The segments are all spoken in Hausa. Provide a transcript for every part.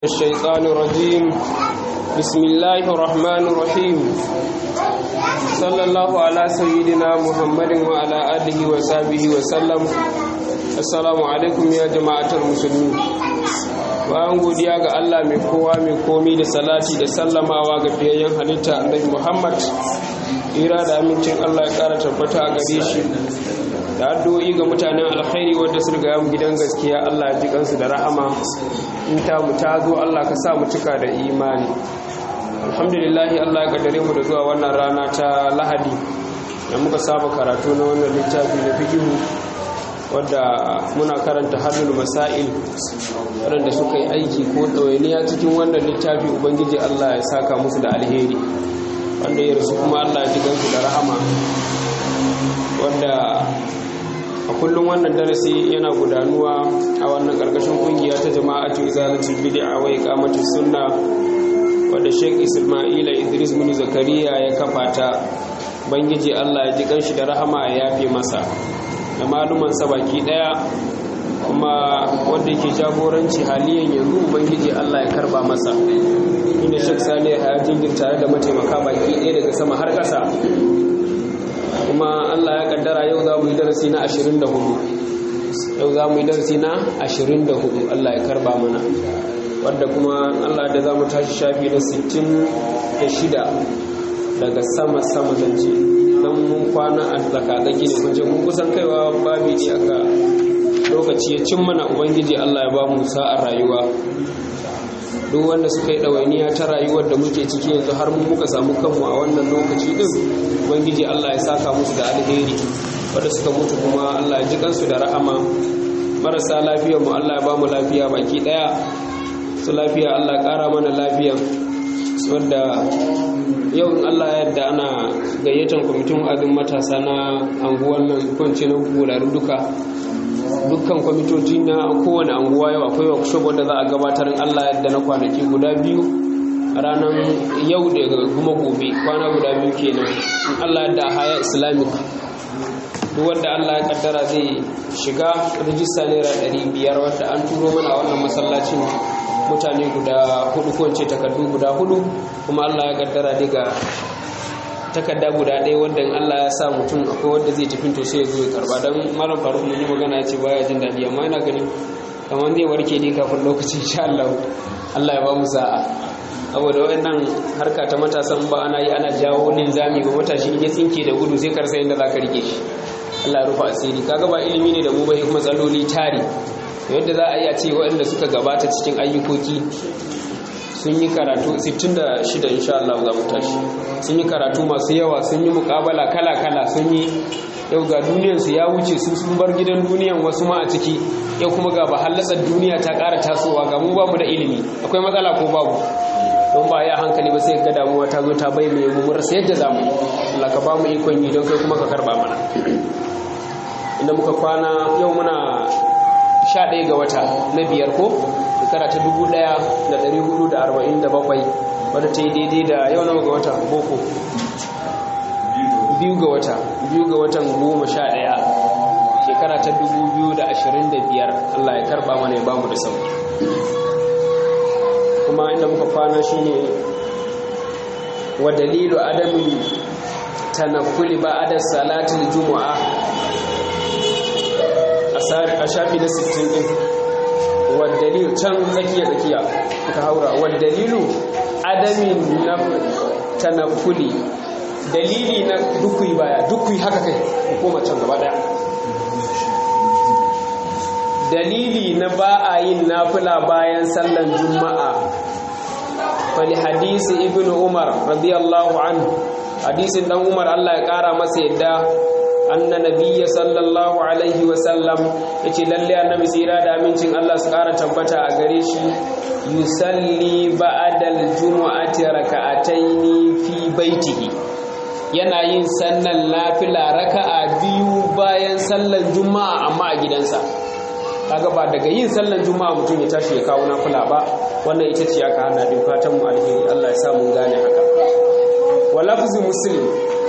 الشيطان الرجيم بسم الله الرحمن الرحيم صلى الله على سيدنا محمد وعلى آله وصحبه وسلم السلام عليكم يا جماعة المسلمين bayan godiya ga Allah mai kowa mai komi da salati da sallamawa ga fiyayyen halitta annabi Muhammad ira da amincin Allah ya kara tabbata a gare shi da addu'o'i ga mutanen alkhairi wanda su riga mu gidan gaskiya Allah ya ji kansu da rahama in ta mu ta zo Allah ka sa mu cika da imani alhamdulillah Allah ya kaddare mu da zuwa wannan rana ta Lahadi da muka saba karatu na wannan littafi na fiqhu wadda muna karanta hadul masail waɗanda suka yi aiki ko ɗawainiya cikin wannan littafi ubangiji Allah ya saka musu da alheri wanda ya rasu kuma Allah ya ji gansu da rahama wanda a kullum wannan darasi yana gudanuwa a wannan karkashin kungiya ta jama'atu izalatul bid'a wa iqamatus sunna wadda Sheikh Isma'ila Idris bin Zakariya ya kafa ta bangiji Allah ya ji kanshi da rahama ya yafe masa da maluman sa baki daya kuma wanda yake jagoranci haliyan yanzu ubangiji Allah ya karba masa inda Sheikh Salih ya jingir tare da mataimaka baki daya daga sama har ƙasa kuma Allah ya kaddara yau za mu yi darasi na 24 yau za mu yi darasi na 24 Allah ya karba mana wadda kuma Allah da za mu tashi shafi na 66 daga sama-sama zance don mun kwana a tsakatsaki ne kunce mun kusan kaiwa babi ne aka lokaci ya cin mana ubangiji Allah ya ba mu sa'ar rayuwa duk wanda suka yi ɗawainiya ta rayuwar da muke ciki yanzu har mun muka samu kanmu a wannan lokaci din ubangiji Allah ya saka musu da alheri wanda suka mutu kuma Allah ya ji kansu da rahama marasa lafiyar mu Allah ya ba mu lafiya baki daya su lafiya Allah ya kara mana lafiya wanda yau in Allah ya yarda ana gayyatar kwamitin azin matasa na anguwan nan kwance na gularu duka dukkan kwamitoci na kowane anguwa yau akwai workshop wanda za a gabatar in Allah yadda na kwanaki guda biyu a ranar yau da kuma gobe kwana guda biyu kenan in Allah yadda haya islamic duk wanda Allah ya kaddara zai shiga rijista naira ɗari biyar wadda an turo mana a wannan masallacin mutane guda hudu ko ce takardu guda hudu kuma Allah ya kaddara daga takarda guda ɗaya wanda Allah ya sa mutum akwai wanda zai tafi to sai ya zo ya karba dan malam faruk mun yi magana ya ce baya jin daɗi amma ina ganin kamar zai warke ne kafin lokaci insha Allah Allah ya ba mu sa'a saboda wayannan harka ta matasan ba ana yi ana jawo linzami ba matashi ya tsinke da gudu sai karsa yadda za ka rike shi Allah ya rufa asiri kaga ba ilimi ne da mu bai matsaloli tari yadda za a yi a ce waɗanda suka gabata cikin ayyukoki sun yi karatu 66 insha Allah za mu tashi sun yi karatu masu yawa sun yi mukabala kala-kala sun yi yau ga duniyansu ya wuce su sun bar gidan duniyan wasu ma a ciki yau kuma ga bahallasar duniya ta ƙara tasowa ga mu ba mu da ilimi akwai matsala ko babu don ba ya hankali ba sai ga damuwa ta zo ta bai mai mu rasa yadda za mu Allah ka ba mu ikon yi don kai kuma ka karba mana inda muka kwana yau muna sha ɗaya ga wata na biyar ko shekara ta dubu ɗaya da ɗari hudu da arba'in da bakwai wadda ta yi daidai da yau nawa ga wata boko biyu ga wata biyu ga watan goma sha ɗaya shekara ta dubu biyu da ashirin da biyar allah ya karba mana ya bamu da sauki kuma inda muka kwana shine wa dalilu adamin tanakuli ba adar salatin juma'a a shafi na 60 din wadalilu can tsakiya tsakiya ka haura wadalilu adamin na tanakuli dalili na dukui baya dukui haka kai koma can gaba daya dalili na ba a yin nafila bayan sallan juma'a fali hadisi ibn umar radiyallahu anhu hadisin dan umar Allah ya kara masa yadda anna nabiyya sallallahu alaihi wasallam yace lalle annabi tsira da amincin Allah su kara tabbata a gare shi yusalli ba'dal jumu'ati raka'ataini fi baitihi yana yin sannan lafila raka'a biyu bayan sallar juma'a amma a gidansa kaga ba daga yin sallar juma'a mutum ya tashi ya kawo nafila ba wannan ita ce aka hana din fatan mu alheri Allah ya sa mun gane haka wa lafzin muslim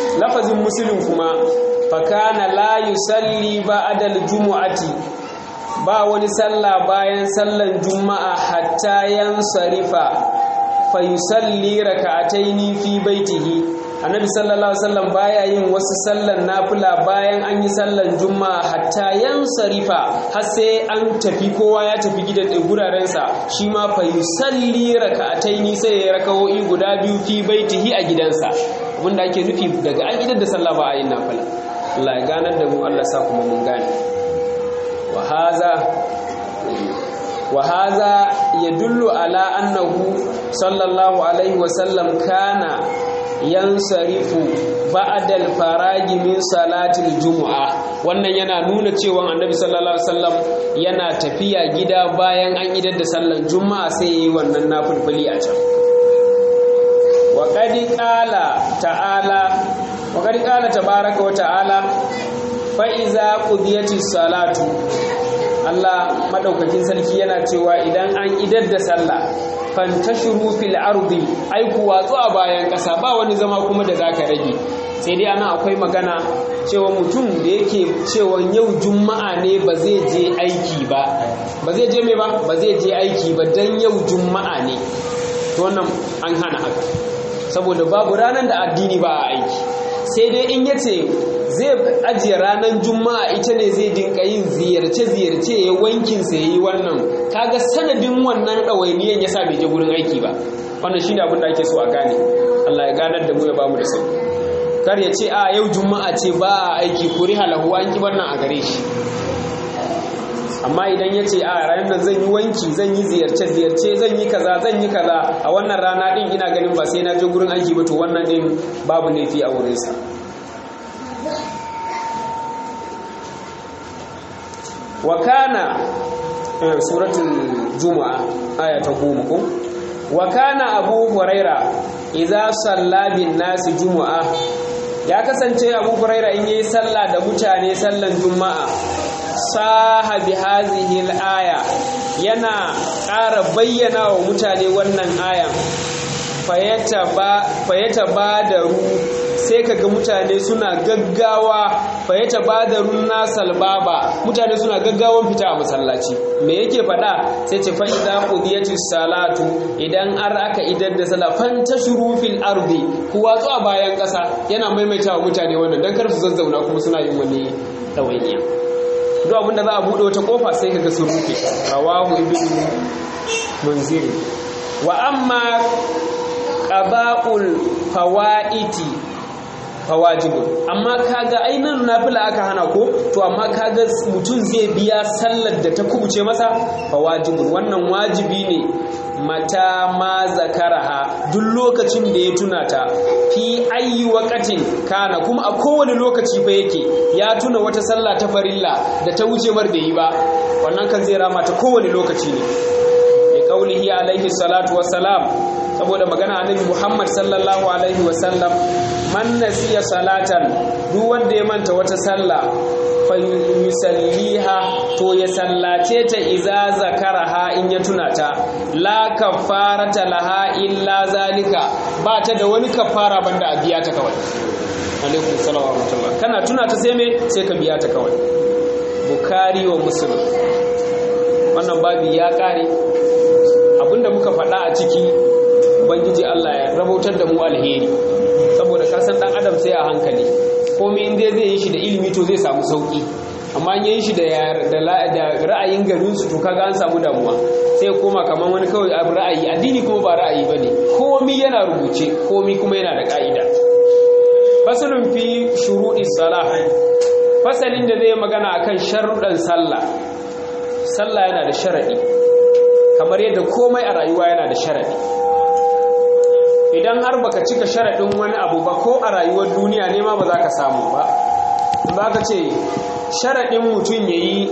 lafazin muslim kuma fakana la yusalli ba'da al-jumu'ati ba wani sallah bayan sallan juma'a hatta yansarifa fa yusalli raka'ataini fi baitihi annabi sallallahu alaihi wasallam baya yin wasu sallan nafila bayan an yi sallan juma'a hatta yansarifa har sai an tafi kowa ya tafi gidan guraren sa shi ma fa yusalli raka'ataini sai ya rakawoyi guda biyu fi baitihi a gidansa abinda ake nufi daga an gidan da sallah ba a yin nafila Allah ya ganar da mu Allah sa kuma mun gane wa haza wa haza yadullu ala annahu sallallahu alaihi wasallam kana yansarifu ba'dal faragi min salatil jumu'a wannan yana nuna cewa annabi sallallahu alaihi wasallam yana tafiya gida bayan an idar da sallan juma'a sai yayi wannan nafilfili a can wa qad qala ta'ala wa qad qala tabaaraka wa ta'ala fa iza qudiyatis salatu Allah madaukakin sarki yana cewa idan an idar da sallah fantashuru fil ardi ai ku watsu a bayan ƙasa ba wani zama kuma da zaka rage sai dai ana akwai magana cewa mutum da yake cewa yau juma'a ne ba zai je aiki ba ba zai je mai ba ba zai je aiki ba dan yau juma'a ne to wannan an hana haka saboda babu ranar da addini ba a aiki sai dai in yace zai ajiye ranar juma'a ita ne zai dinka yin ziyarce-ziyarce ya wankin sa yi wannan kaga sanadin wannan ɗawainiyan ya sa bai je gurin aiki ba wannan shi ne abin da ake so a gane Allah ya ganar da mu ya bamu da sauki kar ya ce a yau juma'a ce ba a aiki kuri halahu an ki wannan a gare shi amma idan ya ce a ranar nan zan yi wanki zan yi ziyarce-ziyarce zan yi kaza zan yi kaza a wannan rana din ina ganin ba sai na je gurin aiki ba to wannan din babu laifi a wurinsa wa kana suratul juma'a aya ta goma ko wa kana abu huraira idza salla bin nasi juma'a ya kasance abu huraira in yayi sallah da mutane sallan juma'a saha bi hazihi al-aya yana ƙara bayyana wa mutane wannan ayan fayyata ba da ru sai kaga mutane suna gaggawa fayyata ba da run nasal baba mutane suna gaggawan fita a masallaci me yake faɗa sai ce fa'ida qudiyati salatu idan ar aka idar da sala fantashuru fil ardi ku watsu a bayan ƙasa yana maimaitawa mutane wannan dan kar su zazzauna kuma suna yin wani ɗawainiya duk abin da za a buɗe wata ƙofa sai kaga sun rufe rawahu ibnu munziri wa amma qada'ul fawaiti fawajibun amma kaga ainihin nafila aka hana ko to amma kaga mutum zai biya sallar da ta kubuce masa fawajibun wannan wajibi ne mata ma zakaraha duk lokacin da ya tuna ta fi ayi waqatin kana kuma a kowane lokaci fa yake ya tuna wata sallah ta farilla da ta wuce mar da yi ba wannan kan zai rama ta kowane lokaci ne bi qaulihi alaihi salatu wassalam saboda magana annabi Muhammad sallallahu alaihi wasallam man nasiya salatan duk wanda ya manta wata sallah fa yusalliha to ya sallace ta iza zakaraha in ya tuna ta la kafarata laha illa zalika ba ta da wani kafara banda a biya ta kawai alaikum salam wa rahmatullah kana tuna ta sai me sai ka biya ta kawai bukari wa muslim wannan babi ya kare abinda muka faɗa a ciki ubangiji Allah ya rabautar da mu alheri saboda ka san dan adam sai a hankali komai in dai zai yi shi da ilimi to zai samu sauki amma in yi shi da da ra'ayin garin su to kaga an samu damuwa sai koma kaman wani kawai abu ra'ayi addini kuma ba ra'ayi bane komai yana rubuce komai kuma yana da ka'ida fasalun fi shuruɗi salah fasalin da zai magana akan sharuɗan sallah sallah yana da sharadi kamar yadda komai a rayuwa yana da sharadi idan har baka cika sharaɗin wani abu ba ko a rayuwar duniya ne ma ba za ka samu ba ba ka ce sharaɗin mutum ya yi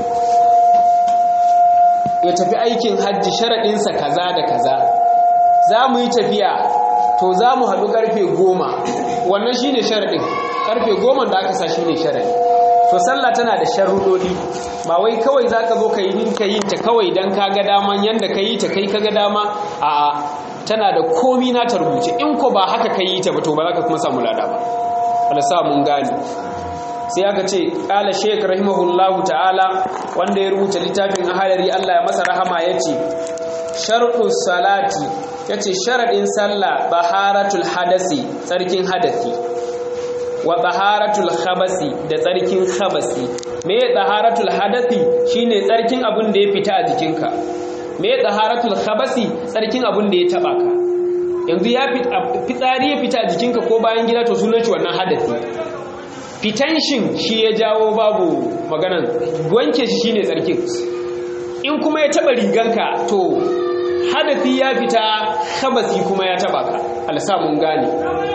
ya tafi aikin hajji sharaɗinsa kaza da kaza za mu yi tafiya to za mu haɗu ƙarfe goma wannan shi ne sharaɗin ƙarfe goma da aka sa shi ne sharaɗi to sallah tana da sharuɗoɗi ba wai kawai za ka zo ka yi ninka yin ta kawai don ka ga daman yadda ka yi ta kai ka ga dama a'a tana da komi na ta rubuce in ko ba haka ka yi ta ba to ba za ka kuma samu lada ba wala sa mun gane sai aka ce ƙala sheik rahimahullahu ta'ala wanda ya rubuta littafin ahalari Allah ya masa rahama ya ce sharɗu salati ya ce sharaɗin sallah baharatul hadasi tsarkin hadafi wa taharatul khabasi da tsarkin khabasi me taharatul hadathi shine tsarkin abin da ya fita a jikinka me taharatul khabasi tsarkin abin da ya taba ka yanzu ya fitsari ya fita a jikinka ko bayan gida to sunan shi wannan hadathi fitan shin shi ya jawo babu maganan wanke shi shine tsarkin in kuma ya taba riganka to hadathi ya fita khabasi kuma ya taba ka alsa mun gane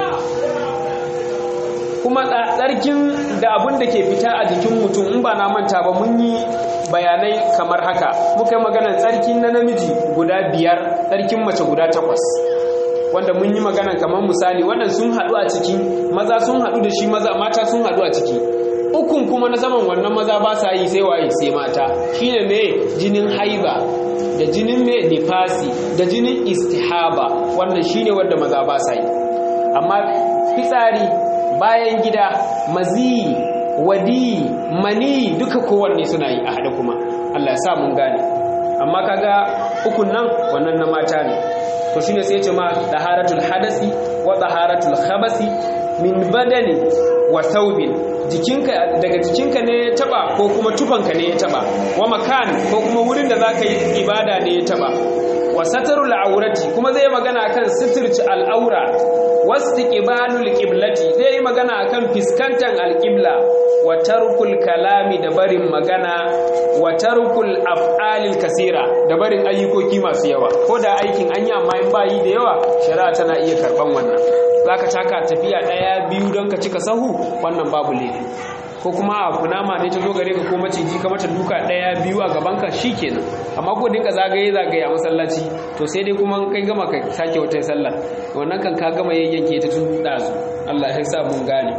kuma tsarkin da abin da ke fita a jikin mutum in ba na manta ba mun yi bayanai kamar haka muka yi maganar tsarkin na namiji guda biyar tsarkin mace guda takwas wanda mun yi maganar kamar misali wannan sun haɗu a ciki maza sun haɗu da shi maza mata sun haɗu a ciki ukun kuma na saman wannan maza ba sa yi sai waye sai mata shine me jinin haiba da jinin me nifasi da jinin istihaba wannan shine wanda maza ba sa yi amma fitsari bayan gida maziyi wadi mani duka kowanne suna yi a haɗe kuma Allah ya sa mun gane amma kaga ukun nan wannan na mata ne to shine sai ya ce ma taharatul hadasi wa taharatul khabasi min badani wa thawbin jikinka daga jikinka ne ya taba ko kuma tufanka ne ya taba wa makan ko kuma wurin da zaka yi ibada ne ya taba wa satarul aurati kuma zai magana kan sitirci al'aura wastiqbalul qiblati zai magana akan fiskantan alqibla wa tarkul kalami da barin magana wa tarkul af'alil kasira da barin ayyukoki masu yawa ko da aikin anya amma in bayi da yawa shari'a tana iya karban wannan zaka taka tafiya daya biyu don ka cika sahu wannan babu laifi ko kuma a kunama ne ta zo gare ka ko maciji ka mata duka daya biyu a gaban ka shikenan amma ko dinka zagaye zagaye a masallaci to sai dai kuma kai gama ka sake wata sallah wannan kan ka gama yayyanke ta tun dazu Allah ya sa mun gane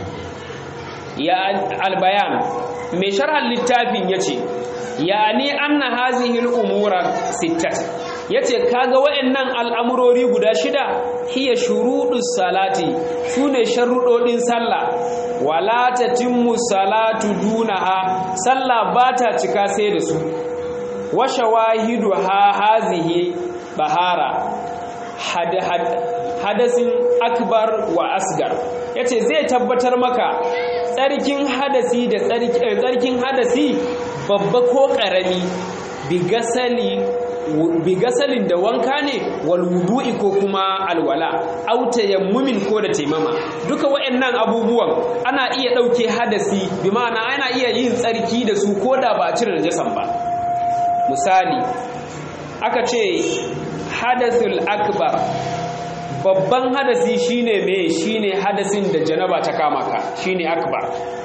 ya albayan mai sharhan littafin yace yani anna hazihi al-umura sittat yace kaga wayannan al'amurori guda shida hiya shurudus salati sune sharrudodin sallah wala tatimmu salatu dunaha sallah bata cika sai da su wa shawahidu ha hazihi bahara had, had, hadasin akbar wa asgar yace zai tabbatar maka tsarkin hadasi da tsarkin hadasi babba ko karami bigasali bigasalin da wanka ne wal wudu'i ko kuma alwala au tayammumin ko da taimama duka waɗannan abubuwan ana iya ɗauke hadasi bi ma'ana ana iya yin tsarki da su ko da ba a cire najasan ba misali aka ce hadasul akbar babban hadasi shine me shine hadasin da janaba ta kama ka shine akbar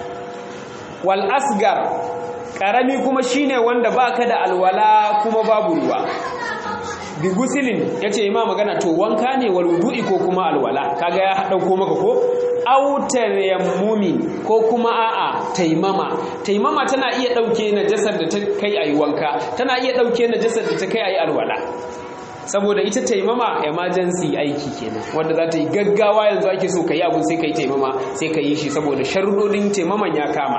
wal asgar karami kuma shine wanda baka da alwala kuma babu ruwa bi gusilin yace ima magana to wanka ne wal wudu'i ko kuma alwala kaga ya dauko maka ko autar yammumi ko kuma a'a taimama taimama tana iya dauke najasar da ta kai ayi wanka tana iya dauke najasar da ta kai ayi alwala saboda ita taimama emergency aiki kenan wanda za ta yi gaggawa yanzu ake so ka yi abu sai ka yi taimama sai ka yi shi saboda sharuɗoɗin taimaman ya kama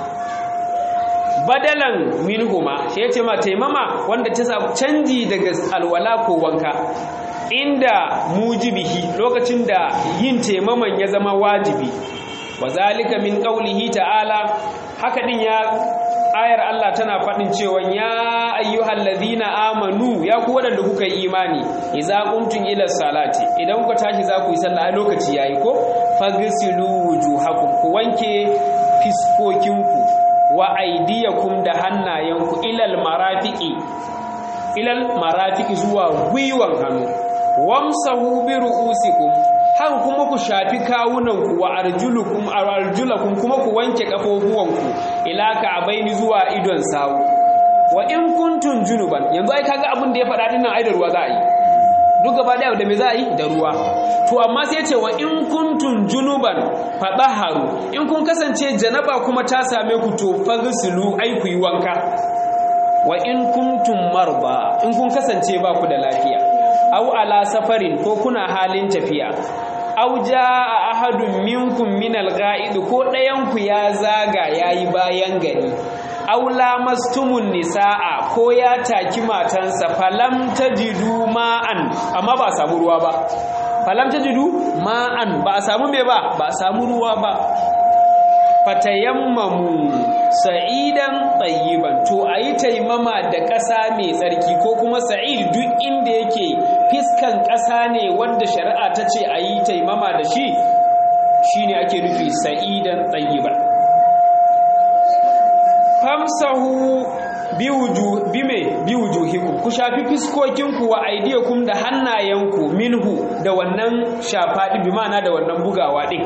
badalan minhuma shi yace ma taimama wanda ta samu canji daga alwala ko wanka inda mujibihi lokacin da yin taimaman ya zama wajibi wazalika min qaulihi ta'ala haka din ya ayar Allah tana faɗin cewa ya ayyuhal ladhina amanu ya ku wadanda kuka yi imani idza qumtum ila salati idan kuka tashi za ku yi sallah a lokaci yayi ko fagsilu wujuhakum ku wanke fiskokinku wa aidiyakum da hannayenku ilal marafiqi ilal marafiqi zuwa gwiwan hannu wamsahu bi ru'usikum har kuma ku shafi kawunanku wa arjulukum arjulakum kuma ku wanke kafofuwanku ila ka'baini zuwa idon sawu wa in kuntum junuban yanzu ai kaga abin da ya faɗa dinnan ai da ruwa za a yi duk gaba daya da me za a yi da ruwa to amma sai ce wa in kuntum junuban fadaharu in kun kasance janaba kuma ta same ku to fagsilu ai ku yi wanka wa in kuntum marba in kun kasance ba ku da lafiya aw ala safarin ko kuna halin tafiya auja a ahadun minkum min al-ga'id ko ɗayan ku ya zaga yayi bayan gari aula mastumun nisa'a ko ya taki matansa falam tajidu ma'an amma ba a samu ruwa ba falam tajidu ma'an ba a samu me ba ba a samu ruwa ba fatayammamu sa'idan tsayiban to a yi taimama da ƙasa mai tsarki ko kuma sa'id duk inda yake fiskan ƙasa ne wanda shari'a ta ce a yi taimama da shi shine ake nufi sa'idan tsayiban famsahu bime biwujuhikum ku shafi fiskokinku wa aidiyakum da hannayenku minhu da wannan shafaɗi bi ma'ana da wannan bugawa ɗin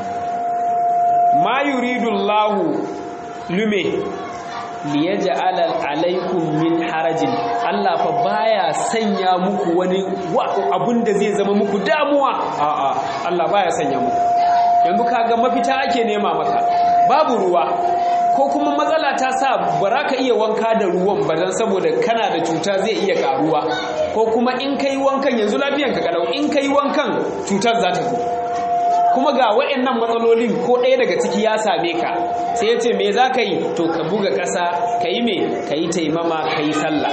ma yuridu Allahu lume liyaj'ala alaikum min harajin Allah fa baya sanya muku wani abun da zai zama muku damuwa a'a Allah baya sanya muku yanzu kaga mafita ake nema maka babu ruwa ko kuma matsala ta sa ba ka iya wanka da ruwan ba dan saboda kana da cuta zai iya karuwa ko kuma in kai wankan yanzu lafiyanka kalau in kai wankan cutar za ta zo kuma ga waɗannan matsalolin ko ɗaya daga ciki ya same ka sai ya ce me za ka yi to ka buga ƙasa ka yi me ka yi taimama ka yi sallah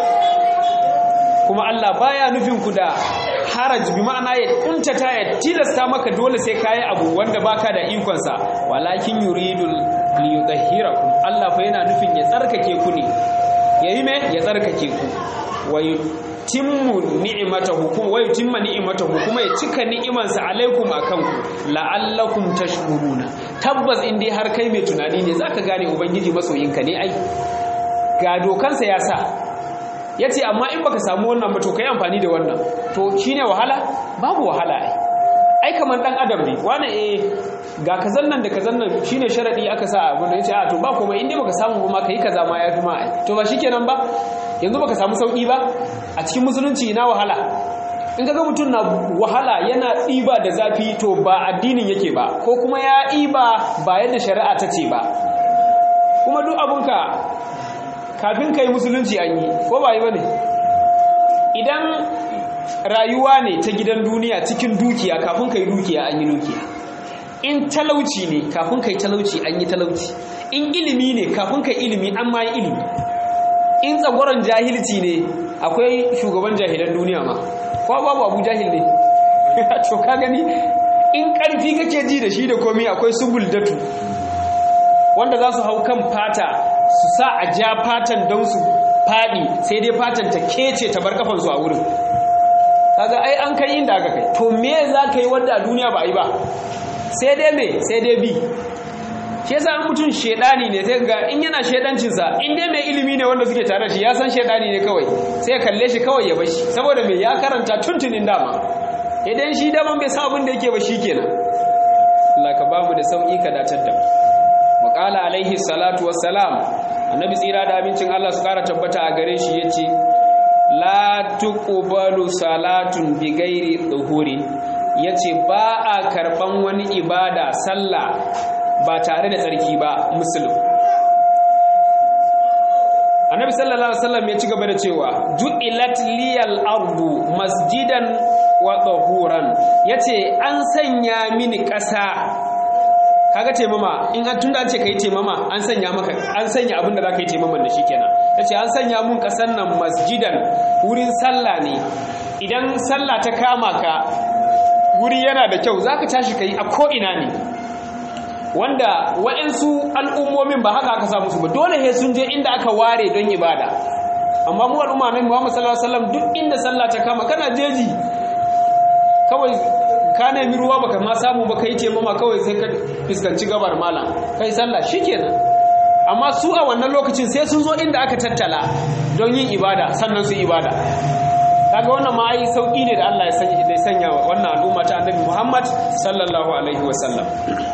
kuma Allah baya nufin ku da haraj bi ma'ana ya kuntata ya tilasta maka dole sai kayi abu wanda baka da ikonsa walakin yuridul liyudahhirakum Allah fa yana nufin ya tsarkake ku ne yayi me ya tsarkake ku wa timmu ni'imatahu kuma wa yutimma ni'imatahu kuma ya cika ni'imansa alaikum akan ku la'allakum tashkuruna tabbas in dai har kai mai tunani ne zaka gane ubangiji masoyinka ne ai ga dokansa ya sa yace amma in baka samu wannan ba to kai amfani da wannan to shine wahala babu wahala ai ai kamar dan adam ne wani eh ga kazan nan da kazan nan shine sharadi aka sa abin da yace a to ba komai in dai baka samu ba ma kai kaza ma yafi ma ai to ba shikenan ba yanzu baka samu sauki ba a cikin musulunci ina wahala in kaga mutum na wahala yana ɗiba da zafi to ba addinin yake ba ko kuma ya ɗiba ba yadda shari'a ta ce ba kuma duk abunka kafin ka yi musulunci an yi ko ba yi ba ne idan rayuwa ne ta gidan duniya cikin dukiya kafin ka yi dukiya an yi dukiya in talauci ne kafin ka yi talauci an yi talauci in ilimi ne kafin ka yi ilimi an ma yi ilimi in tsagoron jahilci ne akwai shugaban jahilan duniya ma ko babu abu jahil ne to ka gani in karfi kake ji da shi da komai akwai subul datu wanda za su hau kan fata su sa a ja fatan don su faɗi sai dai fatan ta kece ta bar kafansu a wurin kaga ai an kai inda aka kai to me za ka yi wanda a duniya ba a yi ba sai dai me sai dai bi shi yasa mutum shedani ne sai ga in yana shedancinsa in dai mai ilimi ne wanda suke tare shi ya san shedani ne kawai sai ya kalle shi kawai ya bashi saboda me ya karanta tuntunin dama idan shi daman bai sa abin da yake ba shi kenan Allah ka bamu da sauki ka datar da mu qala alaihi salatu wassalam annabi tsira da abincin Allah su kara tabbata a gare shi yace la tuqbalu salatun bi ghairi dhuhuri yace ba a karban wani ibada sallah ba tare da tsarki ba musulun annabi sallallahu alaihi wasallam ya ci gaba da cewa ju'ilat liyal ardu masjidan wa tahuran yace an sanya mini ƙasa kaga taimama in an tunda an ce kai taimama an sanya maka an sanya abin da zaka yi taimaman da shi kenan yace an sanya mun ƙasan nan masjidan wurin sallah ne idan sallah ta kama ka wuri yana da kyau zaka tashi kai a ko ina ne wanda waɗansu al'ummomin ba haka aka samu su ba dole he sun je inda aka ware don ibada amma mu al'umma nan Muhammad sallallahu alaihi wasallam duk inda sallah ta kama kana jeji kawai ka nemi ruwa baka ma samu ba kai ce mama kawai sai ka fuskanci gabar malam kai sallah shikenan amma su a wannan lokacin sai sun zo inda aka tattala don yin ibada sannan su ibada kaga wannan ma ai sauki ne da Allah ya sanya da sanya wannan al'umma ta Annabi Muhammad sallallahu alaihi wasallam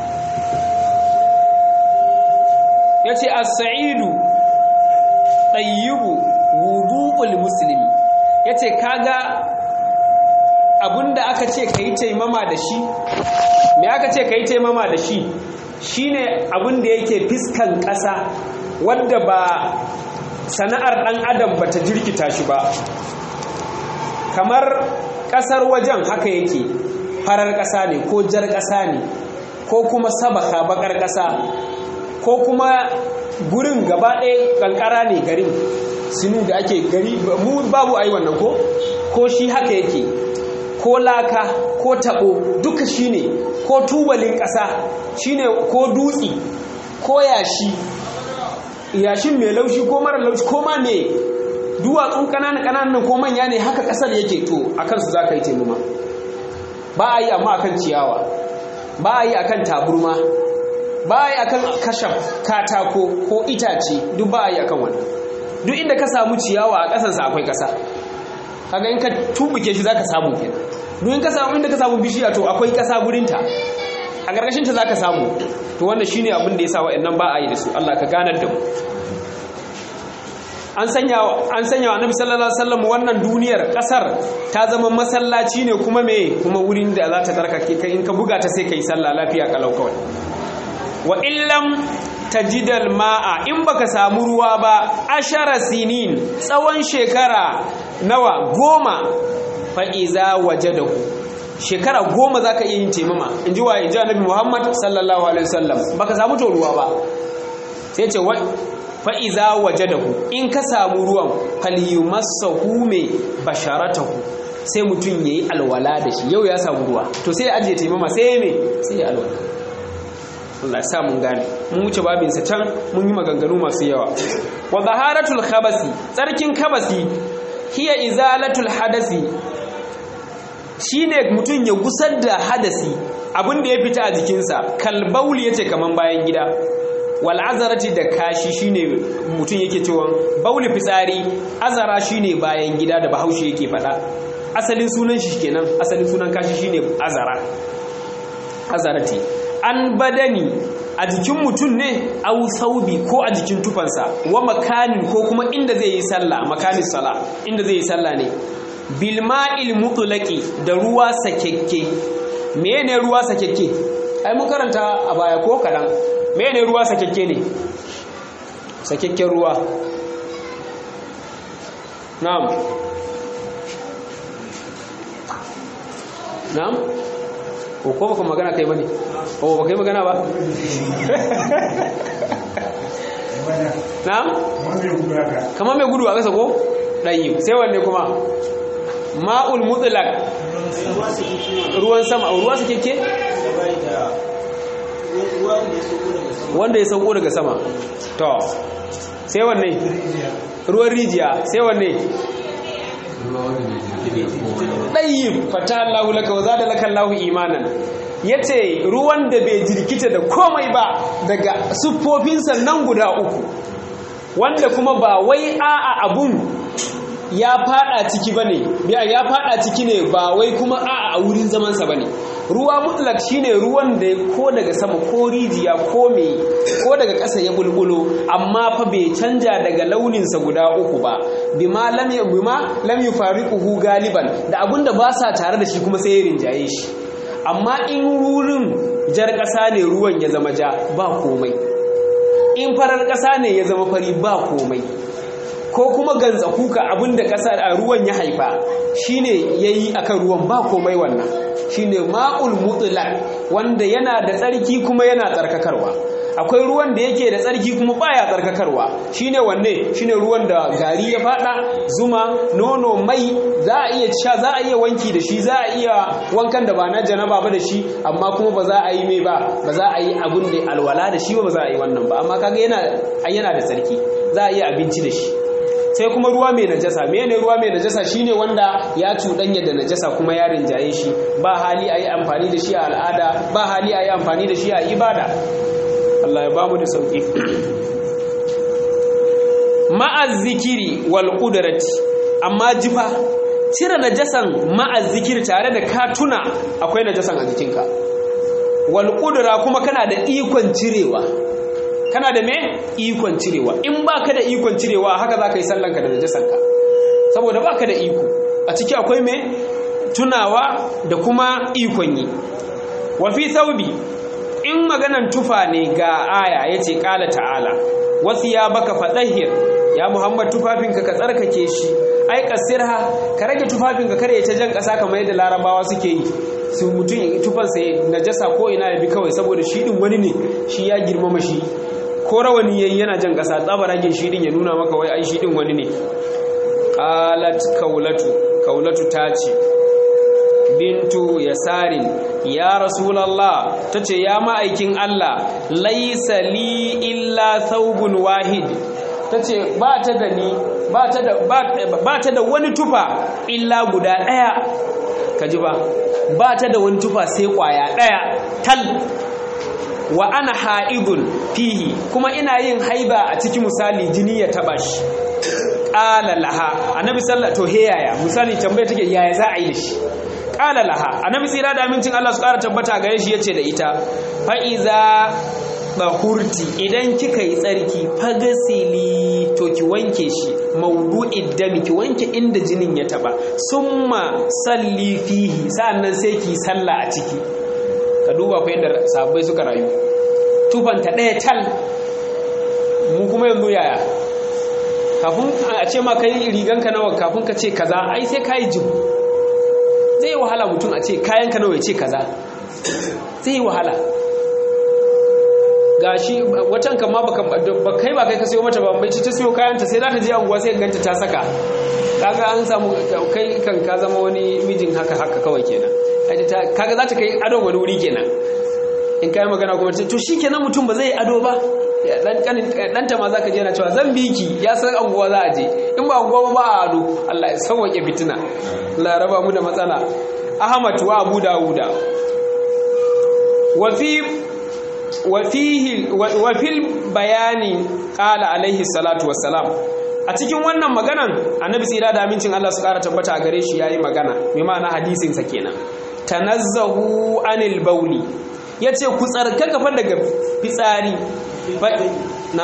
ya ce as-sa'idu ɗayyibu wudu'ul musulmi ya ce kaga abinda aka ce ka yi taimama da shi me aka ce ka yi taimama da shi shine abinda yake fiskan ƙasa wadda ba sana'ar ɗan adam ba ta jirkita shi ba kamar ƙasar wajen haka yake farar ƙasa ne ko jar ƙasa ne ko kuma sabaka bakar ƙasa ko kuma gurin gaba ɗaya ƙanƙara ne garin sinu da ake gari mu babu a yi wannan ko ko shi haka yake ko laka ko taɓo duka shi ne ko tubalin ƙasa shi ne ko dutse ko yashi yashin mai laushi ko mara laushi ko ma me duwatsun ƙananan ƙananan ko manya ne haka ƙasar yake to a kansu za ka yi taimama ba a yi amma akan ciyawa ba a yi akan taburma ba a yi akan kashaf katako ko itace duk ba a yi akan wannan duk inda ka samu ciyawa a ƙasansa akwai ƙasa kaga in ka tubuke shi zaka samu kenan duk in ka samu inda ka samu bishiya to akwai ƙasa gurinta a ƙarƙashin ta zaka samu to wannan shine abin da yasa wa'annan ba a yi da su Allah ka ganar da mu an sanya an sanya wa Annabi sallallahu alaihi wasallam wannan duniyar kasar ta zama masallaci ne kuma me kuma wurin da za ta tarkake kai in ka buga ta sai kai sallah lafiya kalau kawai wa illam tajidal ma'a in baka samu ruwa ba ashara sinin tsawon shekara nawa goma fa iza wajadahu shekara goma zaka iya yin taimama in ji wa in ji annabi Muhammad sallallahu alaihi wasallam baka samu to ruwa ba sai ce wa fa iza wajadahu in ka samu ruwan falyumassahu me basharatahu sai mutum yayi alwala da shi yau ya samu ruwa to sai ya ajiye taimama sai me sai ya alwala Allah sa mun gane mun wuce babinsa can mun yi maganganu masu yawa wa zaharatul khabasi tsarkin kabasi hiya izalatul hadasi shine mutum ya gusar da hadasi abin da ya fita a jikinsa kalbauli yace kaman bayan gida wal azarati da kashi shine mutum yake cewa bauli fitsari azara shine bayan gida da bahaushe yake faɗa asalin sunan shi kenan asalin sunan kashi shine azara azarati an badani a jikin mutum ne au saubi ko a jikin tufansa wa makanin ko kuma inda zai yi sallah makanin sala inda zai yi sallah ne bilma'il mutlaqi da ruwa sakekke menene ruwa sakekke ai mun karanta a baya ko kadan menene ruwa sakekke ne sakekken ruwa na'am na'am ko ko baka magana kai bane o baka yi magana ba na'am kamar mai gudu a ƙasa ko ɗayi sai wanne kuma ma'ul mutlaq ruwan sama ruwa su keke wanda ya sauko daga sama to sai wanne ruwan rijiya sai wanne ɗayyib fata Allahu laka wa zada laka Allahu imanan yace ruwan da bai jirkita da komai ba daga siffofinsa nan guda uku wanda kuma ba wai a'a abun ya fada ciki bane ya fada ciki ne ba wai kuma a'a a wurin zaman sa bane ruwa mutlak shine ruwan da ko daga sama ko rijiya ko me ko daga ƙasa ya bulbulo amma fa bai canja daga launinsa guda uku ba bima lam bima lam yufariquhu galiban da abinda ba sa tare da shi kuma sai ya rinjaye shi amma in wurin jar ƙasa ne ruwan ya zama ja ba komai in farar ƙasa ne ya zama fari ba komai ko kuma ganza kuka abinda ƙasa a ruwan ya haifa shine yayi akan ruwan ba komai wannan shine ma'ul mutlaq wanda yana da tsarki kuma yana tsarkakarwa akwai ruwan da yake da tsarki kuma baya tsarkakarwa shine wanne shine ruwan da gari ya fada zuma nono mai za a iya sha za a iya wanki da shi za a iya wankan da ba na janaba ba da shi amma kuma ba za a yi mai ba ba za a yi abun da alwala da shi ba ba za a yi wannan ba amma kaga yana yana da tsarki za a iya abinci da shi sai kuma ruwa mai najasa mene ruwa mai najasa shine wanda ya cuɗanya da najasa kuma ya rinjaye shi ba hali a yi amfani da shi a al'ada ba hali a yi amfani da shi a ibada Allah ya bamu da sauƙi ma'az zikiri wal qudrati amma jifa cire najasan ma'az zikiri tare da ka tuna akwai najasan a jikinka wal qudra kuma kana da ikon cirewa kana da me ikon cirewa in baka da ikon cirewa haka za ka yi sallanka da najasanka saboda baka da iko a ciki akwai me tunawa da kuma ikon yi wa fi thawbi in maganan tufa ne ga aya yace qala ta'ala wasu ya baka fadahir ya muhammad tufafinka ka tsarkake shi ai kasirha ka rage tufafinka kare ya ta jan kasa kamar yadda larabawa suke yi su mutum tufansa najasa ko ina ya bi kawai saboda shi din wani ne shi ya girmama shi ko rawani yayi yana jan kasa tsabaragin shi din ya nuna maka wai ai shi din wani ne qalat kaulatu kaulatu ta ce bintu yasarin ya rasulallah ta ce ya ma'aikin Allah laisa li illa thawbun wahid ta ce ba ta da ni ba ta da wani tufa illa guda ɗaya ka ji ba ba ta da wani tufa sai ƙwaya ɗaya tal wa ana ha'idun fihi kuma ina yin haiba a cikin misali jini ya taba shi ƙala laha annabi sallallahu to he yaya misali tambaya take yaya za a yi da shi ƙala laha annabi tsira da amincin Allah su ƙara tabbata gare shi yace da ita fa iza bahurti idan kika yi tsarki fagasili to ki wanke shi maudu'id dami ki wanke inda jinin ya taba summa salli fihi sa'annan sai ki sallah a ciki ka duba fa yadda sahabbai suka rayu tufanta ɗaya tal mu kuma yanzu yaya kafin a ce ma kai riganka nawa kafin ka ce kaza ai sai ka yi jim zai yi wahala mutum a ce kayanka nawa ya ce kaza zai yi wahala gashi watan kan ma baka ba kai ba kai ka sayo mata ba mai ta sayo kayanta sai za ta je anguwa sai ganta ta saka kaga an samu kai kan ka zama wani mijin haka haka kawai kenan kaga za ta kai ado wani wuri kenan in kai magana kuma to shikenan mutum ba zai ado ba dan ta ma zaka je na cewa zan biki ya san anguwa za a je in ba anguwa ba a ado Allah ya sauke fitina Allah raba mu da matsala Ahmad wa Abu Dawuda wa fi wa fil bayani qala alaihi salatu wassalam a cikin wannan maganan annabi tsira da amincin Allah su kara tabbata a gare shi yayi magana mai ma'ana hadisin sa kenan tanazzahu anil bauli yace ku tsarkaka fa daga fitsari na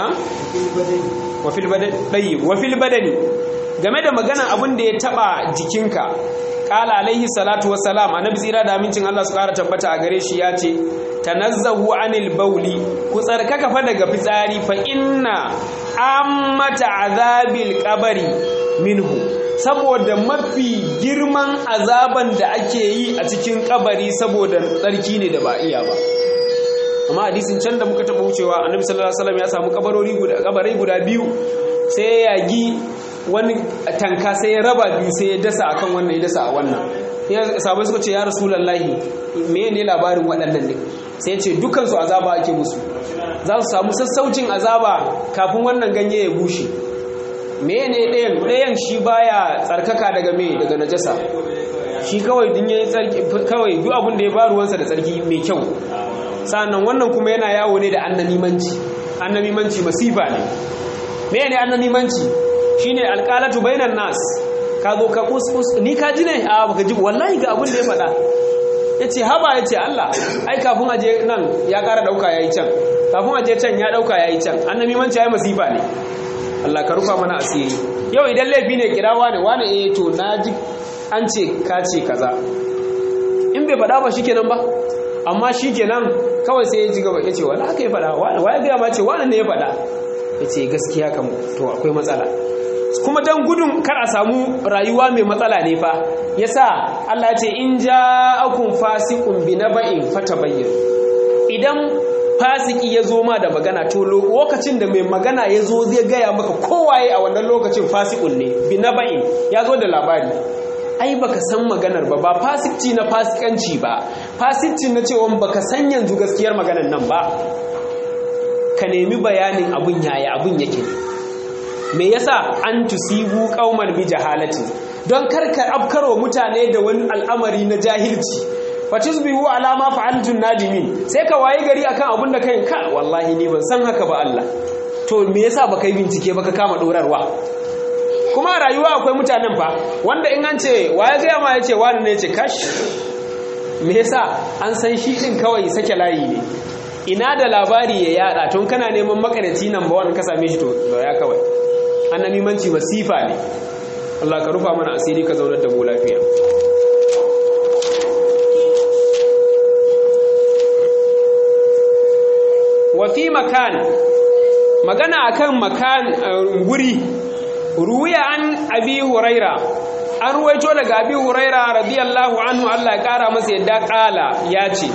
wa fil badani wa fil badani game da magana abin da ya taba jikinka qala alaihi salatu wassalam annabi tsira da amincin Allah su kara tabbata a gare shi yace tanazzahu anil bauli ku tsarkaka fa daga fitsari fa inna ammata azabil qabari minhu saboda mafi girman azaban da ake yi a cikin kabari saboda tsarki ne da ba iya ba amma hadisin can da muka taba wucewa annabi sallallahu alaihi wasallam ya samu kabarori guda kabarai guda biyu sai ya yagi wani tanka sai ya raba biyu sai ya dasa akan wannan ya dasa a wannan ya sabai suka ce ya rasulullahi me ne labarin waɗannan ne sai ya ce dukansu azaba ake musu za su samu sassaucin azaba kafin wannan ganye ya bushe mene ɗayan ɗayan shi baya tsarkaka daga me daga najasa shi kawai din yayi tsarki kawai duk abin da ya ba ruwansa da tsarki mai kyau sannan wannan kuma yana yawo ne da annamimanci annamimanci masifa ne mene annamimanci shine alqalatu bainan nas ka zo ka kuskus ni ka ji ne a baka ji wallahi ga abin da ya faɗa yace haba yace Allah ai kafin aje nan ya ƙara dauka yayi can kafin aje can ya dauka yayi can annamimanci ai masifa ne Allah ka rufa mana asiri yau idan laifi ne kirawa ne wani eh to naji an ce ka ce kaza in bai faɗa ba shikenan ba amma shikenan kawai sai ya ji gaba ya ce wala aka yi faɗa waya gaya ma ce wani ne ya faɗa ya ce gaskiya kam to akwai matsala kuma don gudun kar a samu rayuwa mai matsala ne fa yasa Allah ya ce in ja'akum fasiqun bi naba'in fatabayyin idan fasiki ya zo ma da magana to lokacin da mai magana ya zo zai gaya maka kowaye a wannan lokacin fasikun ne bi na ba'in ya zo da labari ai baka san maganar ba ba fasikci na fasikanci ba fasikci na cewa baka san yanzu gaskiyar maganar nan ba ka nemi bayanin abun yaya abun yake me yasa an tusibu qauman bi jahalati don karka afkarwa mutane da wani al'amari na jahilci fatusbihu ala ma fa'altun nadimin sai ka waye gari akan abun da kai ka wallahi ni ban san haka ba Allah to me yasa baka yi bincike baka kama dorarwa kuma rayuwa akwai mutanen fa wanda in an ce waye ga ma yace wani ne yace kash me yasa an san shi din kawai sake layi ne ina da labari ya yada tun kana neman makaraci nan ba wani ka same shi to ya kawai annamimanci masifa ne Allah ka rufa mana asiri ka zaunar da mu lafiya wafi makan magana akan makan guri ruwiya an abi huraira an ruwaito daga abi huraira radiyallahu anhu Allah ya kara masa yadda kala ya ce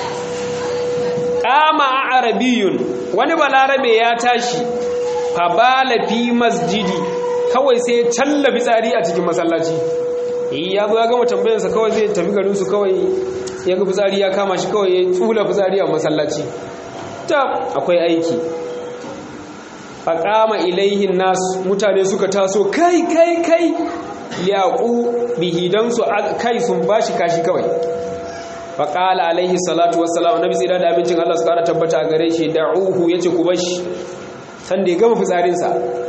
kama arabiyun wani balarabe ya tashi fabala fi masjidi kawai sai ya challa fitsari a cikin masallaci ya zo ya gama tambayarsa kawai zai tafi garin su kawai ya ga fitsari ya kama shi kawai ya tsula fitsari a masallaci ta akwai aiki faƙama ilaihin nasu mutane suka taso kai kai kai yaƙu bihidansu kai sun bashi kashi kawai faƙala alaihi salatu wassalam nabi tsira da abincin Allah su ƙara tabbata a gare shi da'uhu yace ku bashi san da ya gama fitsarinsa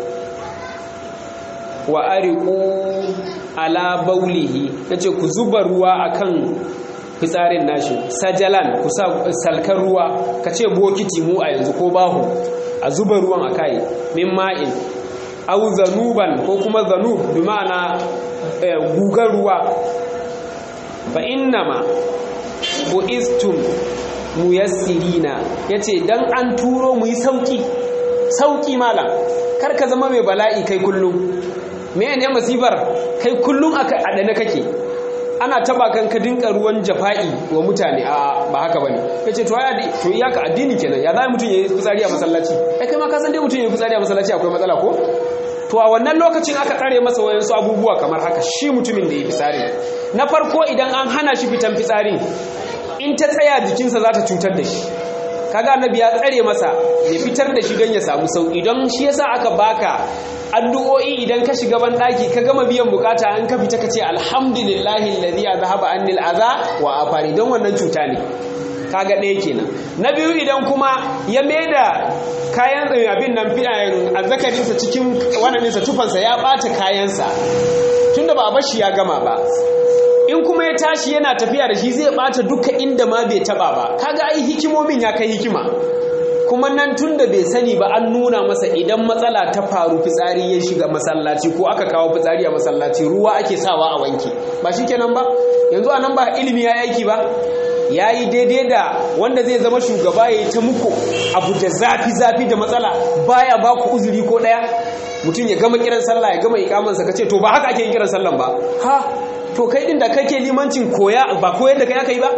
wa ariqu ala baulihi yace ku zuba ruwa akan fitsarin nashi sajalan ku sa salkan ruwa kace bokiti mu a yanzu ko bahu a zuba ruwan akai min ma'in aw zanuban ko kuma zanub bi ma'ana gugar ruwa fa innama bu'istum muyassirina yace dan an turo mu yi sauki sauki malam kar ka zama mai bala'i kai kullum me ne masifar kai kullum a dane kake ana taba kan ka dinka ruwan jafa'i wa mutane a ba haka bane yace to ya to iyaka addini kenan ya zai mutun yayi fitsari a masallaci ai kai ma ka san dai mutun yayi fitsari a masallaci akwai matsala ko to a wannan lokacin aka tsare masa wayansu abubuwa kamar haka shi mutumin da ya fitsari na farko idan an hana shi fitan fitsari in ta tsaya jikinsa za ta cutar da shi kaga annabi ya tsare masa ya fitar da shi don ya samu sauki don shi yasa aka baka addu'o'i idan ka shiga ban daki ka gama biyan bukata an ka fita ka ce alhamdulillahi alladhi azhaba anni al'aza wa afani don wannan cuta ne kaga ɗaya kenan na biyu idan kuma ya maida kayan abin nan fi'ayen azzakarinsa cikin wannan tufansa ya ɓata kayansa tunda ba a bashi ya gama ba in kuma ya tashi yana tafiya da shi zai bata duka inda ma bai taba ba kaga ai hikimomin ya kai hikima kuma nan tunda bai sani ba an nuna masa idan matsala ta faru fitsari ya shiga masallaci ko aka kawo fitsari a masallaci ruwa ake sawa a wanke ba shikenan ba yanzu anan ba ilimi ya aiki ba yayi daidai da wanda zai zama shugaba yayi ta muku abu da zafi zafi da matsala baya ba ku uzuri ko daya mutum ya gama kiran sallah ya gama ikamansa kace to ba haka ake yin kiran sallan ba ha to kai din da kake limancin koya ba koyar da kai aka yi ba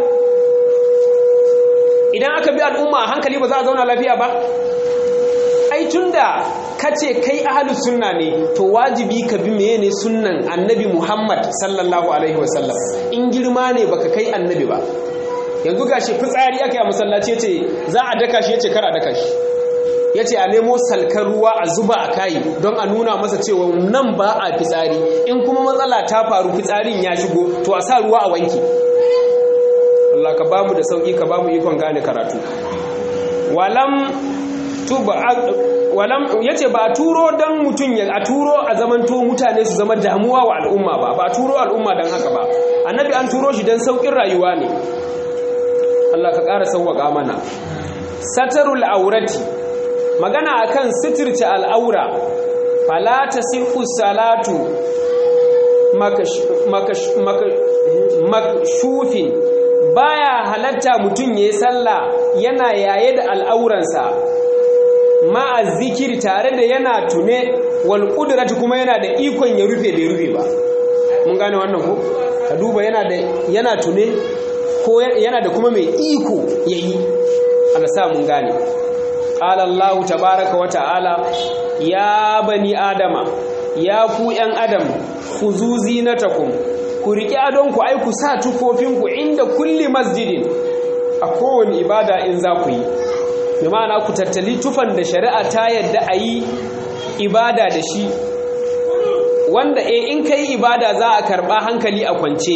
idan aka bi al'umma a hankali ba za a zauna lafiya ba ai tunda kace kai ahlus sunna ne to wajibi ka bi menene sunnan annabi Muhammad sallallahu alaihi wasallam in girma ne baka kai annabi ba yanzu gashi fitsari aka yi a masallaci yace za a daka shi yace kar a daka shi ya ce a nemo salkar ruwa a zuba a kayi don a nuna masa cewa nan ba a fitsari in kuma matsala ta faru fitsarin ya shigo to a sa ruwa a wanki Allah ka bamu da sauki ka bamu ikon gane karatu walam tuba walam yace ba a turo dan mutun ya a turo a zamanto mutane su zama damuwa wa al'umma ba ba a turo al'umma dan haka ba annabi an turo shi dan saukin rayuwa ne Allah ka ƙara sauwaka mana satarul aurati magana akan sitirce al'aura fala tasihhu salatu makshufin baya halatta mutum yayi sallah yana yaye da al'auransa ma'a zikiri tare da yana tune wal qudrati kuma yana da ikon ya rufe bai rufe ba mun gane wannan ko ka duba yana da yana tune ko yana da kuma mai iko yayi Allah sa mun gane qala Allah tabaaraka wa ta'ala ya bani adama ya ku yan adam khuzu zinatakum ku riƙi adonku ai ku sa tufofinku inda kulli masjidin a kowane ibada in za ku yi da ma'ana ku tattali tufan da shari'a ta yadda a yi ibada da shi wanda e in ka yi ibada za a karɓa hankali a kwance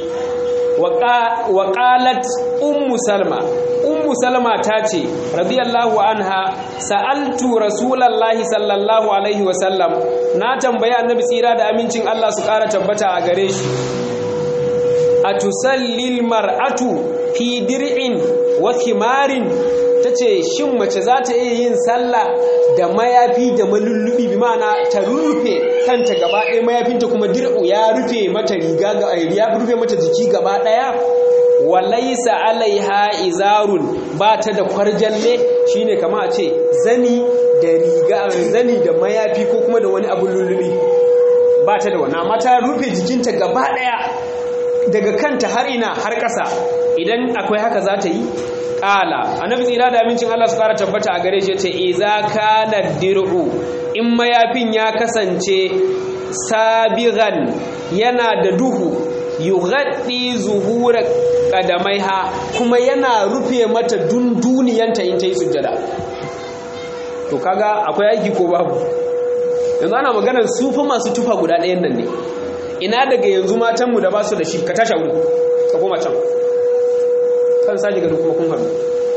wa ƙalat ummu salma ummu salma ta ce radiyallahu anha sa'altu rasulallahi sallallahu alaihi wasallam na tambaya annabi tsira da amincin Allah su ƙara tabbata a gare shi a tusallil mar'atu fi dir'in wa khimarin tace shin mace za ta iya yin sallah da mayafi da malullubi bi ma'ana ta rufe kanta gaba ɗaya mayafinta kuma dir'u ya rufe mata riga ga ya rufe mata jiki gaba ɗaya walaisa alaiha izarun ba ta da kwarjalle shine kama a ce zani da riga zani da mayafi ko kuma da wani abun lullubi ba ta da wannan amma ta rufe jikinta gaba daya daga kanta har ina har ƙasa idan akwai haka za ta yi ƙala annabi tsira da amincin Allah su ƙara tabbata a gare shi ce iza kana dir'u in mayafin ya kasance sabigan yana da duhu yughaddi zuhura qadamaiha kuma yana rufe mata dunduniyanta in ta yi sujjada to kaga akwai aiki ko babu yanzu ana maganar su fa masu tufa guda ɗayan nan ne ina daga yanzu matanmu da ba su da shi ka tasha wuri ka koma can kan sa gado kuma kun haɗu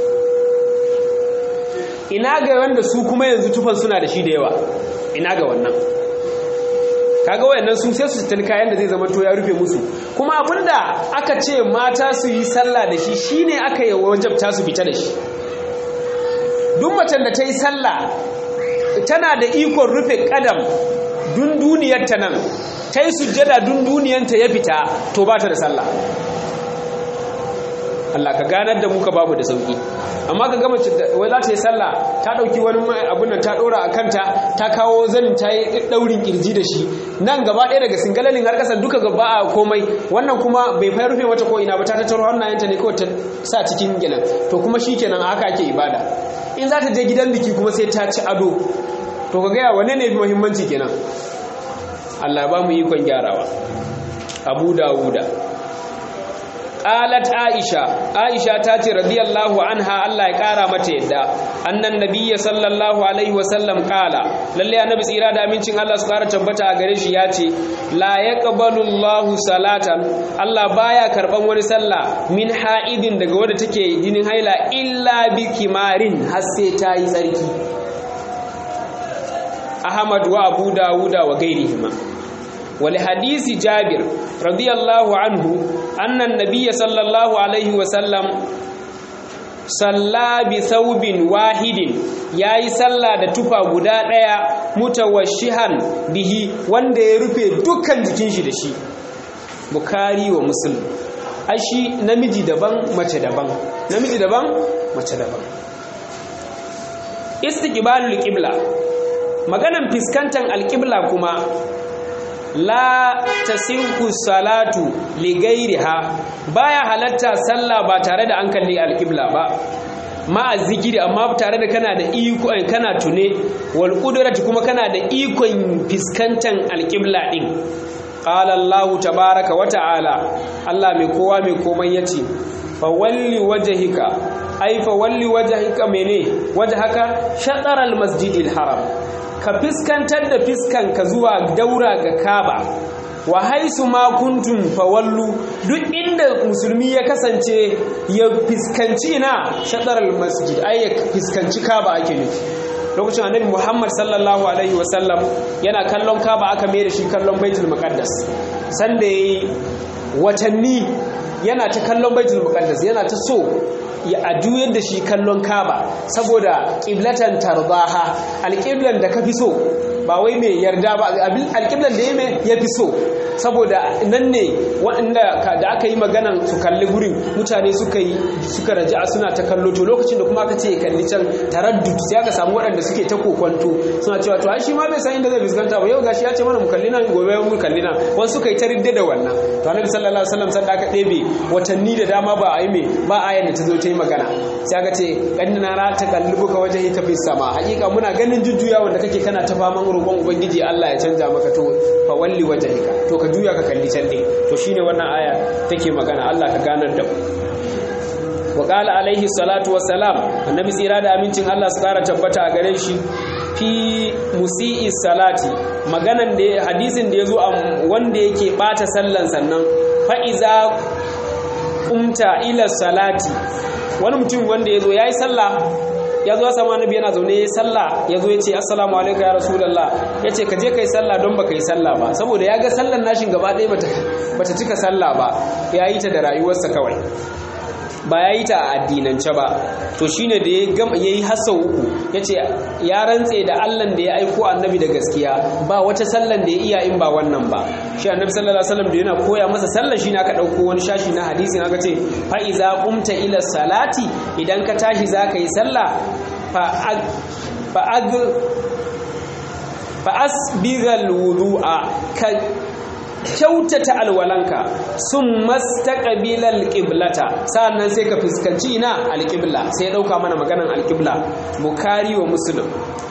ina ga wanda su kuma yanzu tufan suna da shi da yawa ina ga wannan kaga wayannan su sai su tani kayan da zai zama to ya rufe musu kuma abinda aka ce mata su yi sallah da shi shine aka yi wajabta su fita da shi duk macen da ta yi sallah tana da ikon rufe kadam dun duniyar ta nan ta yi sujjada dun duniyanta ya fita to ba ta da sallah Allah ka ganar da muka babu da sauki amma ka gama wai za ta yi sallah ta dauki wani abun nan ta dora a kanta ta kawo zanin ta yi daurin kirji da shi nan gaba ɗaya daga singalalin har ƙasa duka gaba a komai wannan kuma bai fa rufe mata ko ina ba ta tattaro hannayenta ne kawai ta sa cikin gilan to kuma shikenan haka ake ibada in za ta je gidan biki kuma sai ta ci ado to ka gaya wane ne muhimmanci kenan Allah ba mu ikon gyarawa Abu Dawuda qalat Aisha Aisha ta ce radiyallahu anha Allah ya kara mata yadda annan nabiyyi sallallahu alaihi wasallam qala lalle annabi tsira da amincin Allah su kara tabbata a gare shi ya ce la yaqbalu Allahu salatan Allah baya karban wani sallah min ha'idin daga wadda take jinin haila illa bi kimarin har sai ta yi tsarki Ahmad wa Abu Dawuda wa gairihima ولحديث جابر رضي الله عنه أن النبي صلى الله عليه وسلم صلى بثوب واحد yayi sallah da tufa guda ɗaya mutawashihan bihi wanda ya rufe dukkan jikin shi da shi bukari wa muslim ashi namiji daban mace daban namiji daban mace daban istiqbalul qibla maganan fiskantan alqibla kuma la tasinku salatu li gairiha baya halatta sallah ba tare da an kalli alqibla ba ma zikiri amma tare da kana da iko kana tune wal qudrati kuma kana da ikon fiskantan alqibla din qala allah tabaaraka wa ta'ala allah mai kowa mai komai yace fa walli wajhika ai fa walli wajhika mene wajhaka shatar al masjidil haram ka fiskantar da fiskanka zuwa daura ga kaba wa haisu ma kuntum fawallu duk inda musulmi ya kasance ya fiskanci na shaɗar masjid ai ya fiskanci kaba ake nufi lokacin annabi muhammad sallallahu alaihi wasallam yana kallon kaba aka mai da shi kallon baitul muqaddas sanda yayi watanni yana ta kallon baitul muqaddas yana ta so ya aduyar da shi kallon kaba saboda ƙiblatan tarbaha alƙiblan da ka fi so ba wai mai yarda ba alƙiblan da ya fi so saboda nan ne waɗanda da aka yi maganan su kalli gurin mutane suka yi suka raja suna ta kallo to lokacin da kuma aka ce kalli can taraddud sai aka samu waɗanda suke ta kokwanto suna cewa to ai shi ma bai san inda zai fuskanta ba yau gashi ya ce mana mu kalli nan gobe mu kalli nan wani suka yi ta ridda da wannan to annabi sallallahu alaihi wasallam sanda aka ɗebe watanni da dama ba a yi me ba ayan da ta zo ta yi magana sai aka ce kannina ra ta kallubuka wajen ita bis sama hakika muna ganin jujjuya wanda kake kana ta faman roƙon ubangiji Allah ya canja maka to fa walli wajhika to ka juya ka kalli can din to shine wannan aya take magana Allah ka ganar da mu wa qala alaihi salatu wassalam annabi tsira da amincin Allah su kara tabbata a gare shi fi musi'i salati maganan da hadisin da yazo wanda yake bata sallan sannan fa iza qumta ila salati wani mutum wanda yazo yayi sallah ya zo sama annabi yana zaune ya sallah ya zo ya ce assalamu alaikum ya rasulullah ya ce ka je ka yi sallah don baka yi sallah ba saboda ya ga sallan nashin gaba ɗaya bata cika sallah ba ya yi ta da rayuwarsa kawai ba ya yi ta a addinance ba to shine da ya yi hasa uku ya ce ya rantse da allan da ya aiko annabi da gaskiya ba wata sallan da ya iya in ba wannan ba shi annabi sallallahu alaihi wasallam da yana koya masa sallan shi ne aka ɗauko wani shashi na hadisi aka ce fa iza qumta ila salati idan ka tashi zaka yi sallah fa ag fa asbighal wudu'a ka kyautata alwalanka sun mastaqbilal alqiblata sannan sai ka fuskanci ina alqibla sai dauka mana maganan alqibla bukhari wa muslim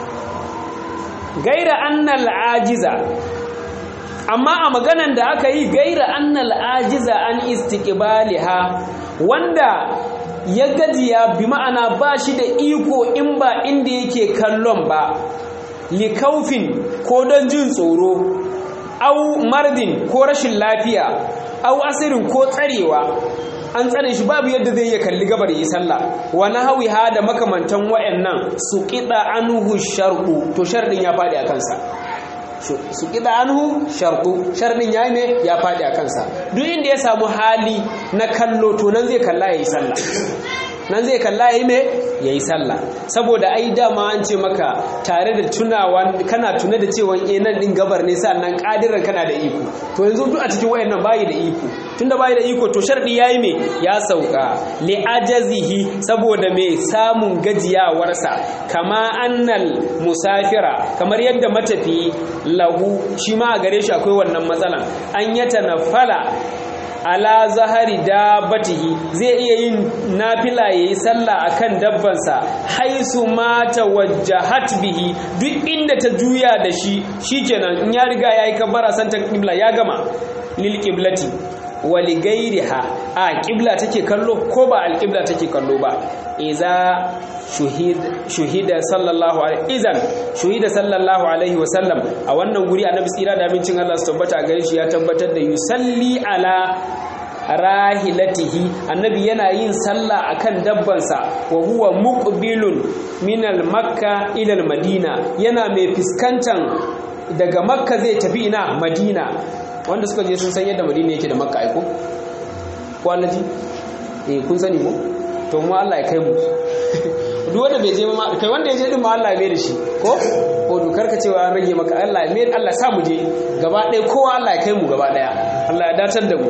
gaira annal ajiza amma a maganan da aka yi gaira annal ajiza an istiqbaliha wanda ya gajiya bi ma'ana ba shi da iko in ba inda yake kallon ba likaufin ko don jin tsoro au mardin ko rashin lafiya au asirin ko tsarewa an tsare shi babu yadda zai iya kalli gabar yi sallah wa nahawi ha da makamantan wayannan su qida anhu sharqu to shardin ya fadi a kansa su ƙida anhu sharɗu sharɗin ya ne ya faɗi a kansa duk inda ya samu hali na kallo to nan zai kalla ya yi sallah nan zai kalla ya yi me ya yi sallah saboda ai dama an ce maka tare da tunawa kana tuna da cewa eh nan din gabar ne sannan kadiran kana da iko to yanzu duk a cikin wayannan bayi da iko tunda bayi da iko to sharɗi yayi me ya sauka li ajazihi saboda me samun gajiyawarsa kama annal musafira kamar yadda matafi lahu shi ma a gare shi akwai wannan matsalan an yata nafala ala zahari dabbatihi zai iya yin nafila yayi sallah akan dabbansa haisu ma tawajjahat bihi duk inda ta juya da shi shikenan in ya riga yayi kabbara santa qibla ya gama lil qiblati wa li ghairiha a qibla take kallo ko ba al qibla take kallo ba iza shuhida sallallahu alaihi izan shuhida sallallahu alaihi wa sallam a wannan guri annabi tsira da abincin Allah su tabbata gare shi ya tabbatar da yusalli ala rahilatihi annabi yana yin sallah akan dabbansa wa huwa muqbilun min al-makka ila al-madina yana mai fiskantan daga makka zai tafi ina madina wanda suka je sun san yadda madina yake da makka aiko ko allaji eh kun sani ko to mu Allah ya kai mu duk wanda bai je ma kai wanda ya je din ma Allah ya mai da shi ko ko dokar ka cewa an rage maka Allah ya mai Allah sa mu je gaba ɗaya kowa Allah ya kai mu gaba ɗaya Allah ya datar da mu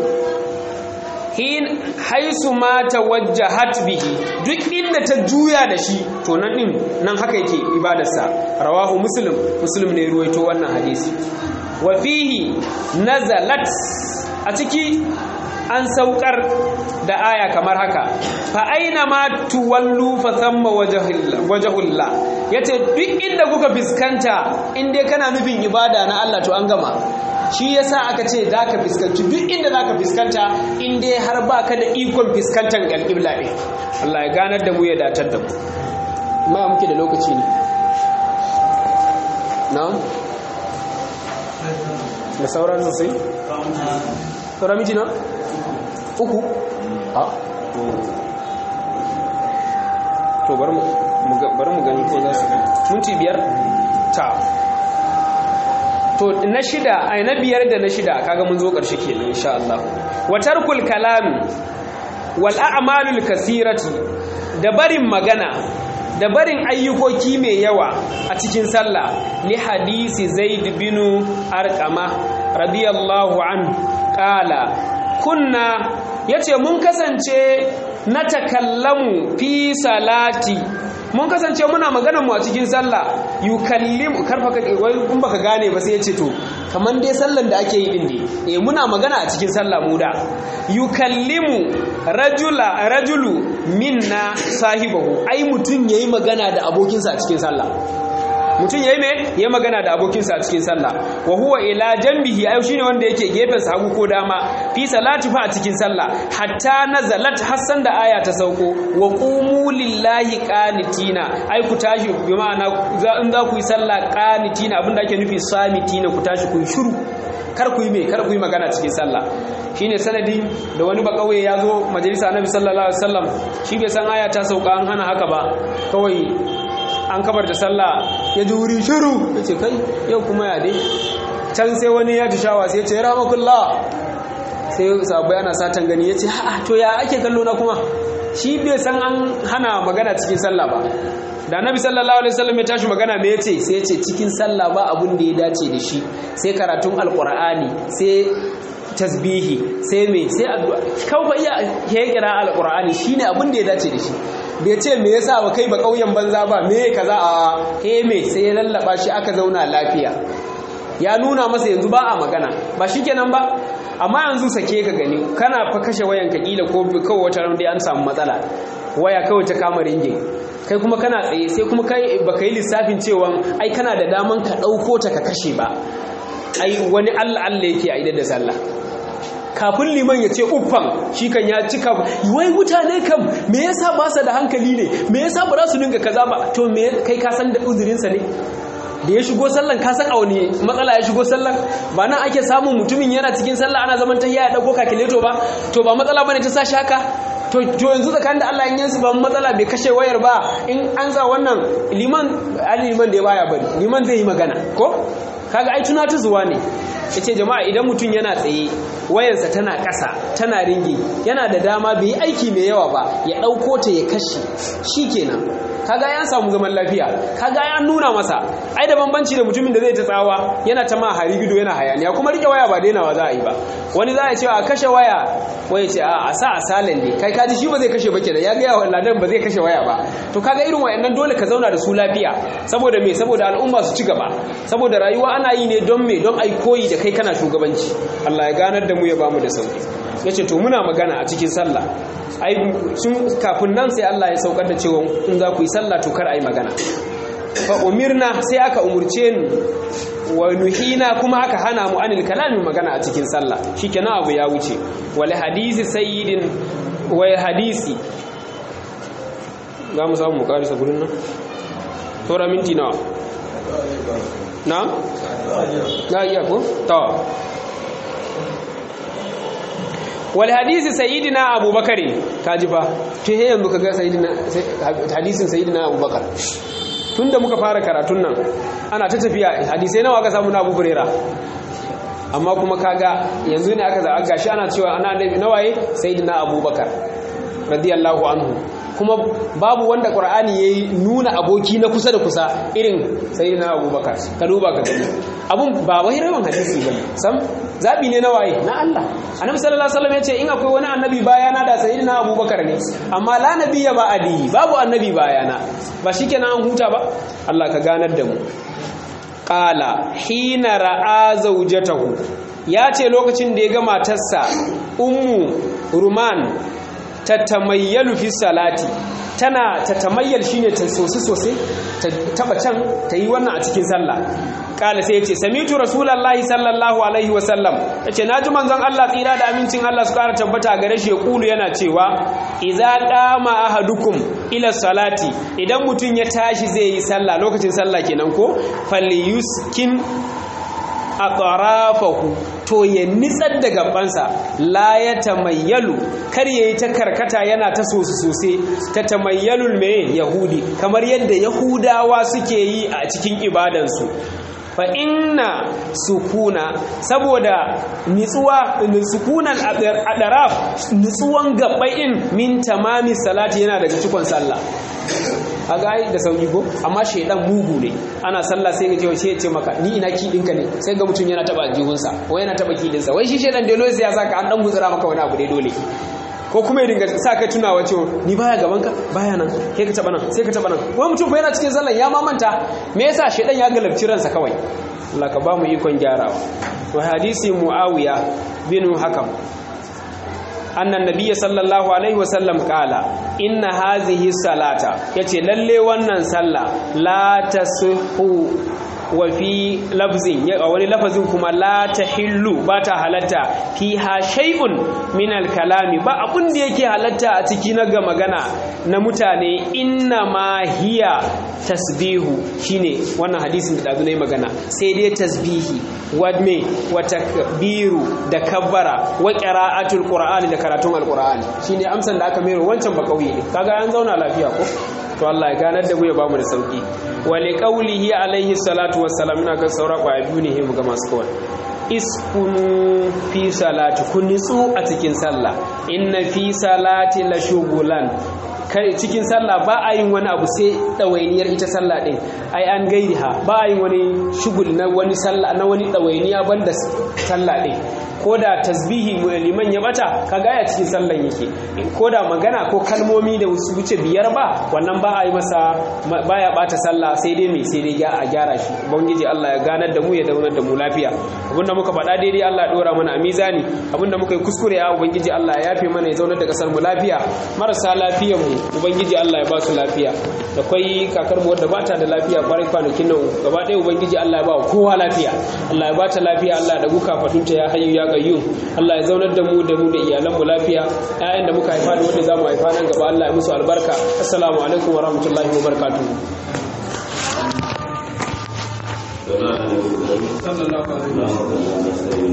hin haisu ma tawajjahat bihi duk inda ta juya da shi to nan din nan haka yake ibadarsa rawahu muslim muslim ne ruwaito wannan hadisi wa fihi nazalat a ciki an saukar da aya kamar haka fa aina ma tuwallu fa thamma wajhullah yace duk inda kuka fiskanta in dai kana nufin ibada na Allah to an gama shi yasa aka ce zaka fiskanci duk inda zaka fiskanta in dai har baka da ikon fiskantar alqibla ne Allah ya ganar da mu ya datar da mu ma muke da lokaci ne na'am da sauran sosai sauran miji na uku ha to bari mu gani ko za su minti biyar ta to na shida ai na biyar da na shida kaga mun zo ƙarshe kenan insha Allah wa tarkul kalam wal a'malul kasirati da barin magana da barin ayyukoki mai yawa a cikin sallah li hadisi zaid bin arqama radiyallahu anhu qala kunna yace mun kasance na takallamu fi salati mun kasance muna magana mu a cikin sallah yukallimu karfa ka wai kun baka gane ba sai yace to kaman dai sallan da ake yi din ne eh muna magana a cikin sallah mu da yukallimu rajula rajulu minna sahibahu ai mutun yayi magana da abokinsa a cikin sallah mutum yayi me ya magana da abokinsa a cikin sallah wa huwa ila janbihi ayo shine wanda yake gefen sa hagu ko dama fi salati fa a cikin sallah hatta nazalat hassan da aya ta sauko wa qumu lillahi qanitina ai ku tashi bi ma'ana in za ku yi sallah qanitina abinda ake nufi samitina ku tashi ku yi shiru kar ku yi me kar ku yi magana cikin sallah shine sanadi da wani bakauye ya zo majalisa annabi sallallahu alaihi wasallam shi bai san aya ta sauka an hana haka ba kawai an kabar da sallah ya ji wuri shiru ya ce kai yau kuma ya dai can sai wani ya tushawa sai ya ce ramakullah sai sabu yana satan gani ya ce ha to ya ake kallo na kuma shi bai san an hana magana cikin sallah ba da nabi sallallahu alaihi wasallam ya tashi magana me yace sai ya ce cikin sallah ba abun da ya dace da shi sai karatun alqur'ani sai tasbihi sai me sai addu'a kawai iya ya kira alqur'ani shine abun da ya dace da shi bai ce me yasa ba kai ba kauyen banza ba me kaza a he me sai ya lallaba shi aka zauna lafiya ya nuna masa yanzu ba a magana ba shikenan ba amma yanzu sake ka gani kana fa kashe wayan ka kila ko kawai wata ran dai an samu matsala waya kawai ta kama ringin kai kuma kana tsaye sai kuma kai baka yi lissafin cewa ai kana da daman ka ɗauko ta ka kashe ba ai wani Allah Allah yake a idan da sallah kafin liman ya ce uffan shi kan ya cika wai mutane kam me yasa ba su da hankali ne me yasa ba za su dinga kaza ba to me kai ka san da uzurinsa ne da ya shigo sallan ka san a wani matsala ya shigo sallan ba nan ake samun mutumin yana cikin sallah ana zaman ta ya dauko kakileto ba to ba matsala bane ta sashi haka to to yanzu tsakanin da Allah in yansu ba matsala bai kashe wayar ba in an sa wannan liman ali liman da ya baya bari liman zai yi magana ko kaga ai tunatu zuwa ne yace jama'a idan mutum yana tsaye wayarsa tana ƙasa tana ringi yana da dama bai yi aiki mai yawa ba ya ɗauko ta ya kashe shikenan kaga ya samu zaman lafiya kaga ya nuna masa ai da bambanci da mutumin da zai ta tsawa yana ta ma hari gido yana hayaniya kuma rike waya ba dainawa za a yi ba wani za a ce a kashe waya waya ce a sa a salin ne kai kaji shi ba zai kashe ba kenan ya ga yawa ladan ba zai kashe waya ba to kaga irin wayannan dole ka zauna da su lafiya saboda me saboda al'umma su ci gaba saboda rayuwa ana yi ne don me don ai koyi da kai kana shugabanci Allah ya ganar da mu ya bamu da sauki yace to muna magana a cikin sallah ai sun kafin nan sai Allah ya saukar da cewa in za ku yi sallah to kar ai magana fa umirna sai aka umurce ni wa nuhina kuma aka hana mu anil kalamin magana a cikin sallah shikenan abu ya wuce wal hadisi sayyidin wa hadisi za mu samu mu karisa gurin nan tora minti nawa na na iya ko to wal hadisi sayyidina abubakar kaji fa to he yanzu kaga sayyidina hadisin sayyidina abubakar tunda muka fara karatun nan ana ta tafiya hadisai nawa aka samu na Abu Huraira amma kuma kaga yanzu ne aka zaga gashi ana cewa ana annabi nawaye sayyidina abubakar radiyallahu anhu kuma babu wanda qur'ani yayi nuna aboki na kusa da kusa irin sayyidina abubakar ka duba ka gani abun ba wai rawan hadisi bane sam zabi ne na waye na Allah annabi sallallahu alaihi wasallam yace in akwai wani annabi bayana da sayyidina abubakar ne amma la nabiyya ba adi babu annabi bayana ba shikenan an huta ba Allah ka ganar da mu qala hina ra'a zawjatahu ya ce lokacin da ya ga matarsa ummu ruman tatamayyalu fi salati tana tatamayyal shine ta sosi sosai ta taba can ta yi wannan a cikin sallah kala sai yace samitu rasulullahi sallallahu alaihi wa sallam yace naji manzon Allah tsira da amincin Allah su kara tabbata gare shi ya kulu yana cewa idza qama ahadukum ila salati idan mutun ya tashi zai yi sallah lokacin sallah kenan ko falyuskin a tsarafahu to ya nitsar da gabansa la ya tamayyalu kar ya yi ta karkata yana ta sosu sosai ta tamayyalul mai yahudi kamar yadda yahudawa suke yi a cikin ibadansu fa inna sukuna saboda nitsuwa sukunan adaraf nitsuwan gabain min tamami salati yana daga cikon sallah a ga da sauki ko amma shaidan mugu ne ana sallah sai ga cewa ya ce maka ni ina ki dinka ne sai ga mutum yana taba jihunsa ko yana taba kidinsa wai shi shaidan dole sai ya saka an dan guzura maka wani abu dai dole ko kuma ya dinga sa kai tunawa cewa ni baya gaban ka baya nan kai ka taba nan sai ka taba nan wai mutum fa yana cikin sallan ya mamanta me yasa shaidan ya galabci ransa kawai Allah ka ba mu ikon gyarawa to hadisi muawiya bin hakam annan nabiyyi sallallahu alaihi wasallam kala inna hazihi salata yace lalle wannan sallah la tasihu wa fi lafzin a wani lafazin kuma la tahillu ba ta halatta fiha shay'un min al-kalami ba abun da yake halatta a ciki na ga magana na mutane inna ma hiya tasbihu shine wannan hadisin da dazu nayi magana sai dai tasbihi wa me wa takbiru da kabbara wa qira'atul qur'ani da karatun alqur'ani shine amsan da aka mero wancan ba kauye kaga an zauna lafiya ko to Allah ya ganar da mu ya bamu da sauki wa li qawlihi alaihi salatu wassalam ina ga saura kwa biyu ne mu ga masu kawai iskunu fi salati kun nitsu a cikin sallah inna fi salati la shugulan kai cikin sallah ba a yin wani abu sai ɗawainiyar ita sallah ɗin ai an gairi ha ba a yin wani shugul na wani sallah na wani ɗawainiya banda sallah ɗin ko da tasbihi liman ya bata kaga ya cikin sallan yake ko da magana ko kalmomi da su wuce biyar ba wannan ba a yi masa baya bata sallah sai dai mai sai dai a gyara shi ubangiji Allah ya ganar da mu ya daunar da mu lafiya abinda muka faɗa daidai Allah ya dora mana a mizani abinda muka yi kuskure ya ubangiji Allah ya yafe mana ya zaunar da kasar mu lafiya marasa lafiyar mu ubangiji Allah ya ba su lafiya da kwai kakar mu wadda bata da lafiya kwarai kwanakin nan gaba ɗaya ubangiji Allah ya ba kowa lafiya Allah ya ba ta lafiya Allah da guka fatunta ya hayyu ya qayyum Allah ya zaunar da mu da mu da iyalan mu lafiya ƴaƴan da muka haifa da wanda zamu haifa nan gaba Allah ya musu albarka assalamu alaikum wa rahmatullahi wa barakatuh sallallahu alaihi wa sallam